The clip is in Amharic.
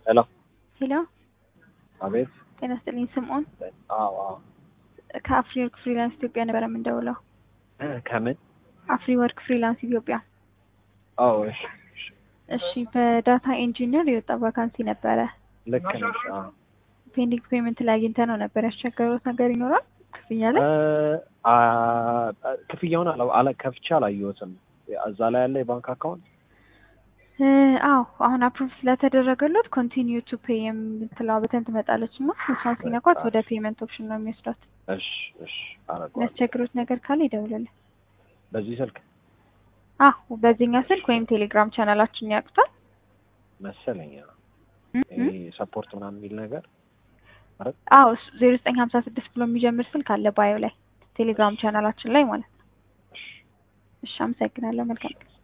ሄሎ ሄሎ አቤት። ጤና ይስጥልኝ ስምዖን አዎ አዎ። ከአፍሪ ወርክ ፍሪላንስ ኢትዮጵያ ነበረ የምንደውለው። እ ከምን? አፍሪ ወርክ ፍሪላንስ ኢትዮጵያ። አዎ እሺ እሺ። እሺ በዳታ ኢንጂነር የወጣ ቫካንሲ ነበረ። ልክ ነሽ። አዎ ፔንዲንግ ፔመንት ላይ አግኝተ ነው ነበር ያስቸገሩት ነገር ይኖራል ክፍያ ላይ? እ አ- ክፍያውን አላ- አላ ከፍቼ አላየሁትም። እዛ ላይ ያለ የባንክ አካውንት እ አዎ አሁን አፕሩቭ ስለተደረገለት ኮንቲኒዩ ቱ ፔይ የምትለዋ በተን ትመጣለች እና እሷን ሲነኳት ወደ ፔመንት ኦፕሽን ነው የሚወስዷት። እሺ እሺ አረገዋለሁ። የሚያስቸግሩት ነገር ካለ ይደውልልን። በዚህ ስልክ አዎ በዚህኛው ስልክ ወይም ቴሌግራም ቻናላችን ያውቁታል። መሰለኝ። እ እ ይሄ ሰፖርት ምናምን የሚል ነገር አዎ ዜሮ ዘጠኝ ሀምሳ ስድስት ብሎ የሚጀምር ስልክ አለ ባዮ ላይ ቴሌግራም ቻናላችን ላይ ማለት ነው። እሺ አመሰግናለሁ። መልካም